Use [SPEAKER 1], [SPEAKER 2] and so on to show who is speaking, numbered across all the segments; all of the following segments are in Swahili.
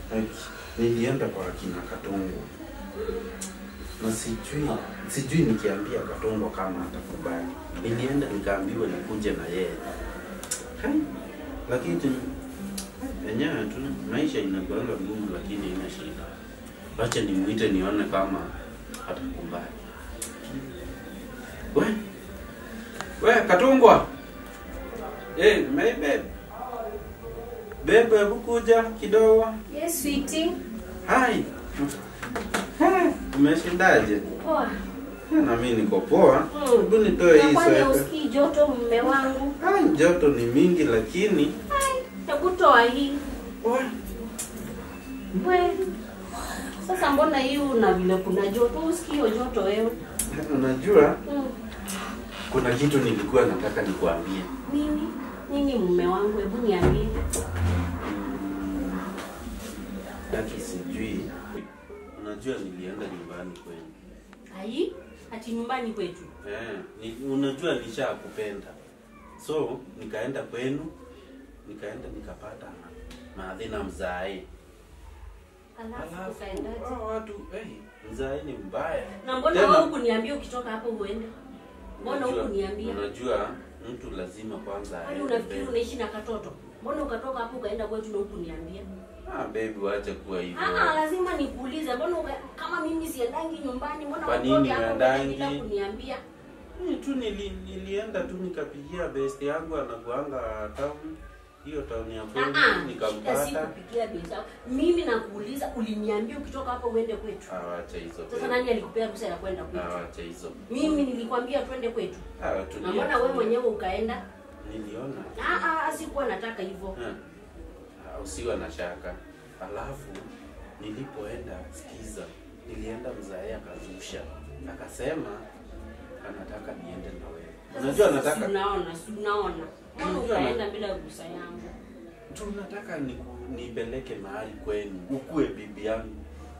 [SPEAKER 1] nilienda kwa kina Katongo na sijui sijui nikiambia Katongo kama atakubali. Nilienda nikaambiwa nikuje na yeye, Hai, lakini enyewe tu maisha inakuanga ngumu, lakini ina shida. Wacha nimuite nione kama atakubali. We, we Katungwa, hey, my babe, babe, hebu kuja kidogo.
[SPEAKER 2] Yes, sweetie.
[SPEAKER 1] Hai. Ha, Umeshindaje?
[SPEAKER 2] Poa.
[SPEAKER 1] Na mimi niko poa.
[SPEAKER 2] Mm.
[SPEAKER 1] Hebu nitoe hii
[SPEAKER 2] Na kwani
[SPEAKER 1] sweta.
[SPEAKER 2] usikii joto mume wangu?
[SPEAKER 1] Ah, joto ni mingi lakini
[SPEAKER 2] Ai, hebu toa hii.
[SPEAKER 1] wa,
[SPEAKER 2] We. Sasa mbona hii una vile kuna joto? Usikii hiyo joto wewe?
[SPEAKER 1] unajua
[SPEAKER 2] Mm.
[SPEAKER 1] kuna kitu nilikuwa nataka nikuambie.
[SPEAKER 2] Nini? Nini mume wangu? Hebu niambie.
[SPEAKER 1] Hata sijui. Unajua nilienda nyumbani kwenu.
[SPEAKER 2] Ai, ati nyumbani kwetu.
[SPEAKER 1] Eh, ni, unajua nishakupenda. So, nikaenda kwenu, nikaenda nikapata maadhina mzae.
[SPEAKER 2] Alafu
[SPEAKER 1] Alafu
[SPEAKER 2] ukaendaje?
[SPEAKER 1] hao watu, eh, mzae ni mbaya.
[SPEAKER 2] Na mbona
[SPEAKER 1] Tena-
[SPEAKER 2] wewe hukuniambia ukitoka hapo uende? Mbona
[SPEAKER 1] Unajua-
[SPEAKER 2] hukuniambia?
[SPEAKER 1] Unajua mtu lazima kwanza
[SPEAKER 2] Kwani
[SPEAKER 1] aende
[SPEAKER 2] unafikiri
[SPEAKER 1] mbele.
[SPEAKER 2] unaishi na katoto? Mbona ukatoka hapo ukaenda kwetu na hukuniambia?
[SPEAKER 1] Ah, baby wacha kuwa hivyo.
[SPEAKER 2] Ah, lazima nikuulize, mbona uka- kama mimi siendangi nyumbani, mbona
[SPEAKER 1] Kwa nini
[SPEAKER 2] utoke hapo
[SPEAKER 1] huendangi?
[SPEAKER 2] bila kuniambia?
[SPEAKER 1] Mimi tu nili, nilienda tu nikapigia best yangu anakuanga town. Hiyo town ya
[SPEAKER 2] Ah,
[SPEAKER 1] kwenu
[SPEAKER 2] ah, shida si
[SPEAKER 1] nikampata.
[SPEAKER 2] kupigia bei zao. Mimi nakuuliza, uliniambia ukitoka hapo uende kwetu.
[SPEAKER 1] Ah, wacha hizo.
[SPEAKER 2] Sasa
[SPEAKER 1] baby.
[SPEAKER 2] nani alikupea ruhusa ya kwenda
[SPEAKER 1] Ah,
[SPEAKER 2] kwetu?
[SPEAKER 1] wacha hizo.
[SPEAKER 2] Mimi nilikwambia twende kwetu,
[SPEAKER 1] Ah,
[SPEAKER 2] na
[SPEAKER 1] tulia.
[SPEAKER 2] mbona wewe mwenyewe ukaenda?
[SPEAKER 1] Niliona.
[SPEAKER 2] Ah, ah, sikuwa nataka hivyo.
[SPEAKER 1] Ah, ah, usiwe na shaka. Alafu nilipoenda sikiza, nilienda mzae akazusha, akasema anataka niende na wewe. Unajua
[SPEAKER 2] Si
[SPEAKER 1] nataka
[SPEAKER 2] unaona, si unaona. Mbona
[SPEAKER 1] Unajua
[SPEAKER 2] ukaenda bila ruhusa yangu?
[SPEAKER 1] tunataka niku- nipeleke mahali kwenu ukue bibi yangu.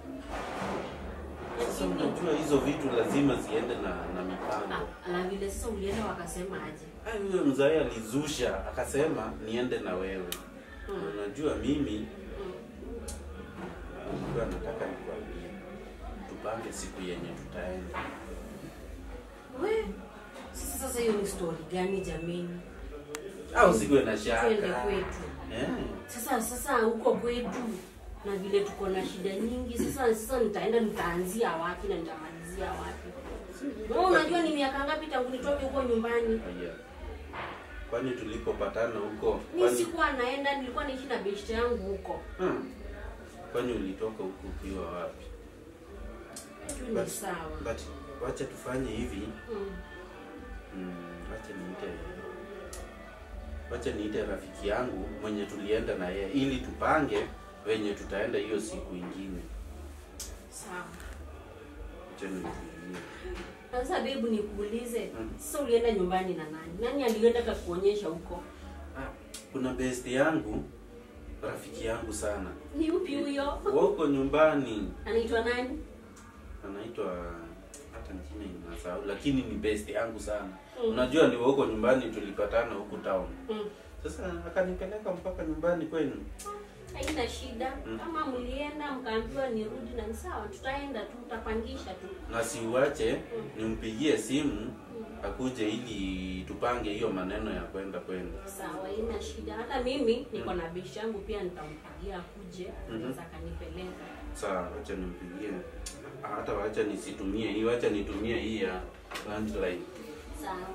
[SPEAKER 1] Sasa
[SPEAKER 2] Lakini
[SPEAKER 1] unajua hizo vitu lazima ziende na, na mipango.
[SPEAKER 2] ah, na vile sasa ulienda wakasema aje?
[SPEAKER 1] Ai, huyo mzae alizusha akasema niende na wewe.
[SPEAKER 2] Hmm.
[SPEAKER 1] Unajua mimi
[SPEAKER 2] Hmm.
[SPEAKER 1] nilikuwa nataka nikuambie tupange siku yenye tutaenda.
[SPEAKER 2] We, sasa sasa hiyo ni story gani jameni?
[SPEAKER 1] Au siwe na
[SPEAKER 2] Twende
[SPEAKER 1] shaka.
[SPEAKER 2] kwetu.
[SPEAKER 1] Eh.
[SPEAKER 2] Sasa sasa huko kwetu na vile tuko na shida nyingi, sasa sasa nitaenda nitaanzia wapi na nitamalizia wapi? Wewe unajua ni miaka ngapi tangu nitoke huko nyumbani?
[SPEAKER 1] Haya. Kwani tulipopatana huko
[SPEAKER 2] Mi
[SPEAKER 1] kwani
[SPEAKER 2] sikuwa naenda, nilikuwa naishi na beshte yangu huko.
[SPEAKER 1] hmm. Kwani ulitoka huko ukiwa wapi?
[SPEAKER 2] Tu ni
[SPEAKER 1] But-
[SPEAKER 2] sawa.
[SPEAKER 1] But wacha tufanye hivi.
[SPEAKER 2] Mm.
[SPEAKER 1] Mm, wacha niite wacha niite rafiki yangu mwenye tulienda na yeye ili tupange wenye tutaenda hiyo siku ingine.
[SPEAKER 2] Sawa.
[SPEAKER 1] Wacha nifikirie.
[SPEAKER 2] Sasa bebu, nikuulize,
[SPEAKER 1] Mm.
[SPEAKER 2] sasa ulienda nyumbani na nani? Nani alienda kakuonyesha huko?
[SPEAKER 1] Ah, kuna best yangu rafiki yangu sana
[SPEAKER 2] Ni upi huyo?
[SPEAKER 1] wako nyumbani
[SPEAKER 2] Anaitwa nani?
[SPEAKER 1] anaitwa hata jina inasahau lakini ni best yangu sana
[SPEAKER 2] Mm.
[SPEAKER 1] unajua ni wako nyumbani tulipatana huku town
[SPEAKER 2] Mm.
[SPEAKER 1] sasa akanipeleka mpaka nyumbani kwenu
[SPEAKER 2] Haina shida.
[SPEAKER 1] Mm.
[SPEAKER 2] Kama mlienda mkaambiwa nirudi na ni sawa, tutaenda tu, tutapangisha tu.
[SPEAKER 1] na siuache
[SPEAKER 2] Mm.
[SPEAKER 1] nimpigie simu
[SPEAKER 2] Mm.
[SPEAKER 1] akuje ili tupange hiyo maneno ya kwenda kwenu
[SPEAKER 2] Sawa, haina shida. Hata mimi niko na bishi yangu pia nitampigia akuje,
[SPEAKER 1] Mhm.
[SPEAKER 2] anaweza akanipeleka.
[SPEAKER 1] sawa wacha nimpigie hata wacha nisitumie hii wacha nitumie hii ya landline
[SPEAKER 2] Sawa.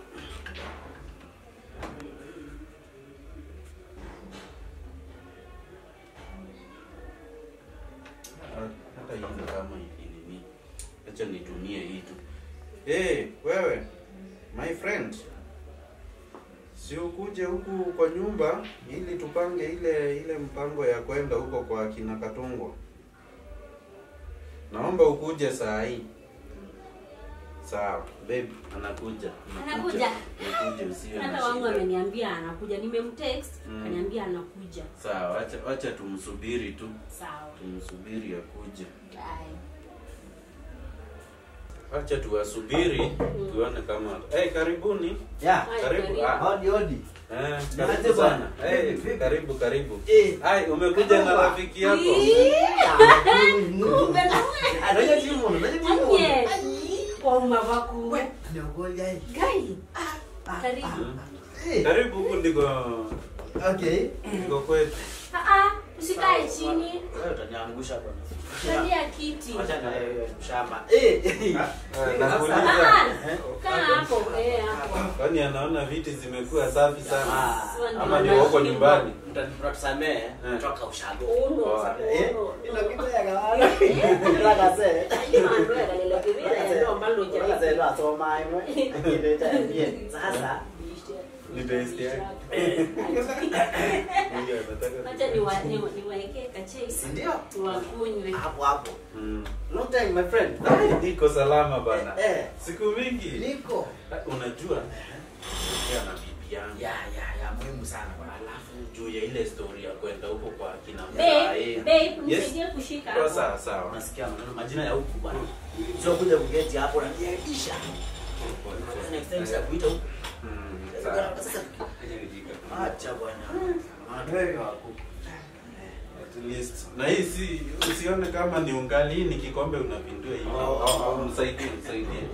[SPEAKER 1] hata hivi kama ikinini acha nitumie hii tu hey, wewe my friend si ukuje huku kwa nyumba ili tupange ile ile mpango ya kwenda huko kwa kina Katungwa naomba ukuje saa hii sawa babe anakuja
[SPEAKER 2] Anakuja.
[SPEAKER 1] anakuja usiwe na
[SPEAKER 2] Hata wangu
[SPEAKER 1] shida
[SPEAKER 2] ameniambia anakuja, nimemtext
[SPEAKER 1] Mm.
[SPEAKER 2] kaniambia anakuja.
[SPEAKER 1] sawa wacha wacha tumsubiri tu
[SPEAKER 2] Sawa.
[SPEAKER 1] tumsubiri akuje
[SPEAKER 2] Bye.
[SPEAKER 1] acha tuwasubiri tuone kama hey, karibuni
[SPEAKER 3] Yeah.
[SPEAKER 2] Ai,
[SPEAKER 1] Karibu,
[SPEAKER 2] karibu.
[SPEAKER 1] ah.
[SPEAKER 3] Hodi hodi.
[SPEAKER 1] eh,
[SPEAKER 3] Niaje
[SPEAKER 1] karibu
[SPEAKER 3] bwana?
[SPEAKER 1] sana hey,
[SPEAKER 3] Vipi, vipi?
[SPEAKER 1] karibu karibu
[SPEAKER 3] Eh.
[SPEAKER 1] Ai, umekuja na
[SPEAKER 3] Karibu.
[SPEAKER 1] rafiki yako
[SPEAKER 2] Kumbe na wewe.
[SPEAKER 3] Anaja timu, anaja timu.
[SPEAKER 2] Anye. Kwa umavaku.
[SPEAKER 3] We, ni ugoli gai.
[SPEAKER 2] Gai. Karibu.
[SPEAKER 3] Eh,
[SPEAKER 1] karibu huku ndiko
[SPEAKER 3] Okay.
[SPEAKER 1] ndiko kwetu
[SPEAKER 2] Ah ah, usikae chini.
[SPEAKER 3] Wewe utaniangusha bwana.
[SPEAKER 2] Kalia kiti.
[SPEAKER 3] Acha na wewe mshamba. Eh.
[SPEAKER 1] Eh,
[SPEAKER 2] Ah
[SPEAKER 1] nakuuliza
[SPEAKER 2] ah. Kaa hapo, eh hapo.
[SPEAKER 1] kwani anaona viti zimekuwa safi sana
[SPEAKER 3] Ah,
[SPEAKER 1] ama ni wako nyumbani
[SPEAKER 3] Mtatusamehe
[SPEAKER 1] Eh.
[SPEAKER 3] toka ushago.
[SPEAKER 2] Uno.
[SPEAKER 1] Poa.
[SPEAKER 3] Eh,
[SPEAKER 2] Uno.
[SPEAKER 3] ilo kitu ya kawaida. Ila kase. Ila kase ndo asoma imwe. Ile cha bien. Sasa
[SPEAKER 1] Ni best yake. Huyu anataka
[SPEAKER 2] Acha niwa- niwa- niwaekee kachei
[SPEAKER 3] si ndio?
[SPEAKER 2] wakunywe.
[SPEAKER 3] Hapo hapo.
[SPEAKER 1] Mm.
[SPEAKER 3] Long time my friend.
[SPEAKER 1] niko salama bana
[SPEAKER 3] Eh.
[SPEAKER 1] siku mingi
[SPEAKER 3] Niko.
[SPEAKER 1] unajua ongea na bibi yangu
[SPEAKER 3] Ya ya ya muhimu sana bwana.
[SPEAKER 1] alafu juu ya ile story ya kwenda huko kwa kina
[SPEAKER 2] Babe, babe,
[SPEAKER 1] Yes.
[SPEAKER 2] nisaidie kushika
[SPEAKER 1] Kwa
[SPEAKER 2] hapo.
[SPEAKER 1] sawa sawa
[SPEAKER 3] Unasikia maneno majina ya huku bwana. Sio kuja kugeti hapo na niaisha. Next time sitakuita huku.
[SPEAKER 1] Mm, sawa.
[SPEAKER 3] Sasa acha bwana. Madweri wako.
[SPEAKER 1] At least na hii si usione kama ni ungali hii ni kikombe unapindua hivi
[SPEAKER 3] Oh.
[SPEAKER 1] Au- au msaidie msaidie Msaidie.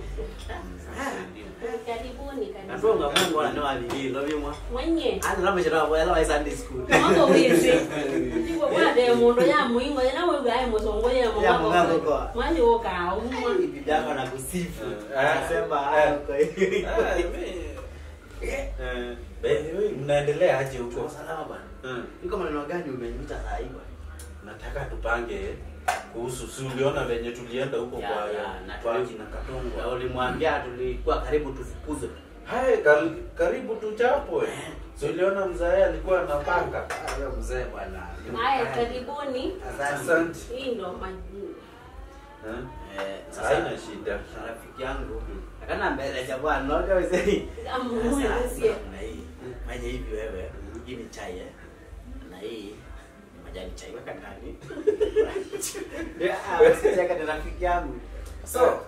[SPEAKER 2] Karibuni,
[SPEAKER 3] Natonga
[SPEAKER 2] karibuni.
[SPEAKER 3] Mungu ananoa nini ndio bimwa.
[SPEAKER 2] Mwenye.
[SPEAKER 3] Ana na mshara wa ela wa Sunday school.
[SPEAKER 2] Mambo wizi. Ndiwo bwade mundu ya muingo ya nawe ugaye musongo ya
[SPEAKER 3] Ya
[SPEAKER 2] mungu.
[SPEAKER 3] mungu kwa.
[SPEAKER 2] Mwani woka umwa.
[SPEAKER 3] Bibi yako anakusifu.
[SPEAKER 1] Eh,
[SPEAKER 3] Anasema
[SPEAKER 1] eh,
[SPEAKER 3] haya kwa hiyo.
[SPEAKER 1] Ah, mi- Eh, be- we, mnaendelea aje
[SPEAKER 3] Uko
[SPEAKER 1] huko
[SPEAKER 3] salama bwana.
[SPEAKER 1] Mm.
[SPEAKER 3] Niko maneno gani umeniita saa hii bwana?
[SPEAKER 1] nataka tupange kuhusu si uliona venye tulienda huko
[SPEAKER 3] Ya,
[SPEAKER 1] kwa
[SPEAKER 3] ya, na
[SPEAKER 1] kwa
[SPEAKER 3] tuli-
[SPEAKER 1] kina
[SPEAKER 3] Na
[SPEAKER 1] Katongo
[SPEAKER 3] ulimwambia tulikuwa karibu tufukuzwe.
[SPEAKER 1] hai kal, karibu tuchapwe si uliona mzae alikuwa anapanga
[SPEAKER 3] Ah, wewe mzee bwana.
[SPEAKER 2] Haya, karibuni.
[SPEAKER 3] Asante.
[SPEAKER 1] asante
[SPEAKER 2] Hii ndo maji.
[SPEAKER 1] Eh,
[SPEAKER 3] Eh, sasa
[SPEAKER 1] haina shida
[SPEAKER 3] na rafiki yangu akana mbele ja bwana noga wewe
[SPEAKER 2] Amuwe usie.
[SPEAKER 3] na hii fanya hivi wewe hii ni chai eh na hii ni majani chai weka ndani yeah usicheka na rafiki yangu so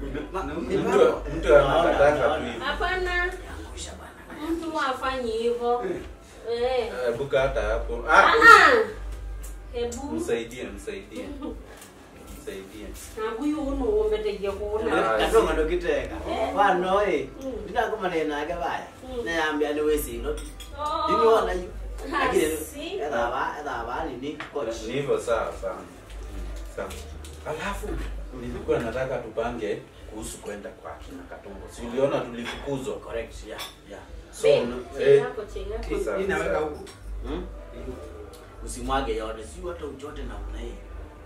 [SPEAKER 1] mtu mtu anakataka tu hivi
[SPEAKER 2] Hapana,
[SPEAKER 3] angusha bwana
[SPEAKER 2] mtu afanyi hivyo. Eh.
[SPEAKER 1] Eh, buka hata hapo
[SPEAKER 2] Ah
[SPEAKER 1] ah,
[SPEAKER 2] ah. Hebu.
[SPEAKER 1] msaidie msaidie msaidie
[SPEAKER 2] Na huyu unu umetegia kuona.
[SPEAKER 1] Ah,
[SPEAKER 3] katonga ndo kiteka
[SPEAKER 2] Eh.
[SPEAKER 3] bwana oi
[SPEAKER 2] Mm.
[SPEAKER 3] ndako maneno yake baya
[SPEAKER 2] Mm.
[SPEAKER 3] na yambia ni wewe sino
[SPEAKER 2] Oh.
[SPEAKER 3] you know na you
[SPEAKER 2] Ah,
[SPEAKER 3] lakini
[SPEAKER 2] si.
[SPEAKER 3] edha ba edha ba ni ni coach
[SPEAKER 1] ni hivyo sawa sawa sawa alafu nilikuwa nataka tupange kuhusu kwenda kwa kina Katongo si uliona tulifukuzwa
[SPEAKER 3] correct yeah yeah
[SPEAKER 1] so
[SPEAKER 2] Babe,
[SPEAKER 1] eh,
[SPEAKER 2] chei yako, chei yako.
[SPEAKER 1] Sawa,
[SPEAKER 4] inaweka
[SPEAKER 1] sawa.
[SPEAKER 4] huku
[SPEAKER 3] Hmm? usimwage yote si hata uchote namna hii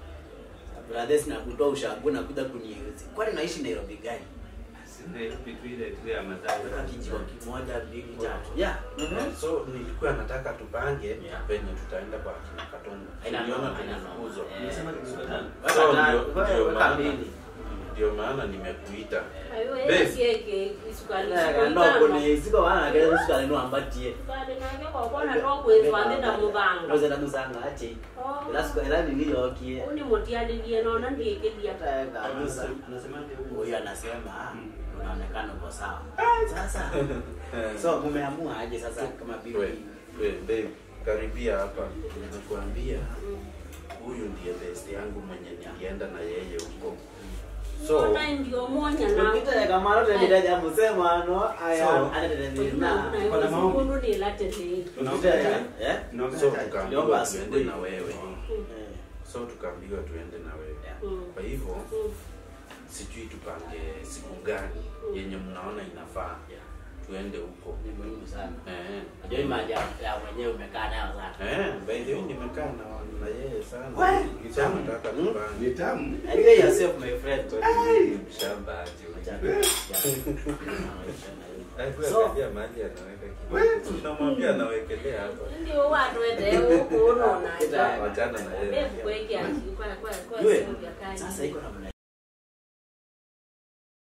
[SPEAKER 3] brothers na kutoa ushago na kuja kuniuzi kwani naishi Nairobi gani
[SPEAKER 4] Nairobi tu ile tu ya madai
[SPEAKER 3] weka kijiwa kimoja mbili tatu yeah
[SPEAKER 1] Eh, so nilikuwa nataka tupange
[SPEAKER 3] Yeah.
[SPEAKER 1] venye tutaenda kwa kina Katongo
[SPEAKER 3] Haina
[SPEAKER 1] Uliona
[SPEAKER 3] noma, haina noma.
[SPEAKER 1] tulifukuzwa
[SPEAKER 3] Eh.
[SPEAKER 4] Unasema ni sultan.
[SPEAKER 3] Weka
[SPEAKER 1] So,
[SPEAKER 3] na-
[SPEAKER 1] ndio-
[SPEAKER 3] weka-
[SPEAKER 1] ndio
[SPEAKER 3] weka
[SPEAKER 1] maana-
[SPEAKER 3] mbili.
[SPEAKER 1] ndio maana nimekuita
[SPEAKER 2] Ayo,
[SPEAKER 1] Babe.
[SPEAKER 2] yeye sieke isukali.
[SPEAKER 3] Weka ndo kuni siko wana kile sukari no ambatie
[SPEAKER 2] Sukali nake kwa kona ndo kwezi wandenda mubanga.
[SPEAKER 3] Ndoze na musanga ache
[SPEAKER 2] Oh.
[SPEAKER 3] ila sukari ila nini yokie
[SPEAKER 2] Uni motiadilie naona ndiekelia.
[SPEAKER 3] Weka
[SPEAKER 4] Anasema-
[SPEAKER 3] nusa.
[SPEAKER 4] anasema ndio huku.
[SPEAKER 3] huyu anasema unaonekana uko sawa sasa so mumeamua aje sasa kama
[SPEAKER 1] We,
[SPEAKER 3] bibi
[SPEAKER 1] we, babe, karibia hapa nakuambia huyu ndiye best yangu mwenye nilienda na yeye huko so
[SPEAKER 2] Ona ndio monya na.
[SPEAKER 3] Ukita kamaro tendida jambo sema no aya
[SPEAKER 1] So-
[SPEAKER 3] ana tendida
[SPEAKER 2] Na
[SPEAKER 3] na
[SPEAKER 4] Kuna
[SPEAKER 2] na
[SPEAKER 4] maombi.
[SPEAKER 2] sikundu ni latele.
[SPEAKER 3] Ukita eh
[SPEAKER 4] Tunaongea
[SPEAKER 1] so
[SPEAKER 4] chache.
[SPEAKER 1] tukaambiwa
[SPEAKER 3] Tuliomba
[SPEAKER 1] tuende
[SPEAKER 3] asubuhi.
[SPEAKER 1] na wewe
[SPEAKER 3] Eh.
[SPEAKER 1] so tukaambiwa tuende na wewe
[SPEAKER 2] Mm.
[SPEAKER 1] kwa hivyo
[SPEAKER 2] Mm.
[SPEAKER 1] sijui tupange siku gani yenye mnaona inafaa tuende huko
[SPEAKER 3] ni muhimu sana
[SPEAKER 1] eh
[SPEAKER 3] Unajua hii maji ya ya mwenyewe umekaa nayo sana
[SPEAKER 1] eh by the way nimekaa na na yeye sana
[SPEAKER 4] We,
[SPEAKER 1] Sasa nataka
[SPEAKER 3] Hmm?
[SPEAKER 1] tupange
[SPEAKER 4] Ni tamu.
[SPEAKER 3] Anyway yourself my friend
[SPEAKER 1] shamba aje
[SPEAKER 3] Acha.
[SPEAKER 1] ujue.
[SPEAKER 3] So-
[SPEAKER 1] Akiangalia mahali anaweka kitu.
[SPEAKER 4] We.
[SPEAKER 1] Tunamwambia anawekelea hapa.
[SPEAKER 2] Ndio watu wete huko unaona.
[SPEAKER 3] Kita-
[SPEAKER 1] Wachana na yeye.
[SPEAKER 2] Bebu kweke ati kwa kwa kwa
[SPEAKER 3] Yue,
[SPEAKER 2] simu vya kani.
[SPEAKER 3] sasa iko namna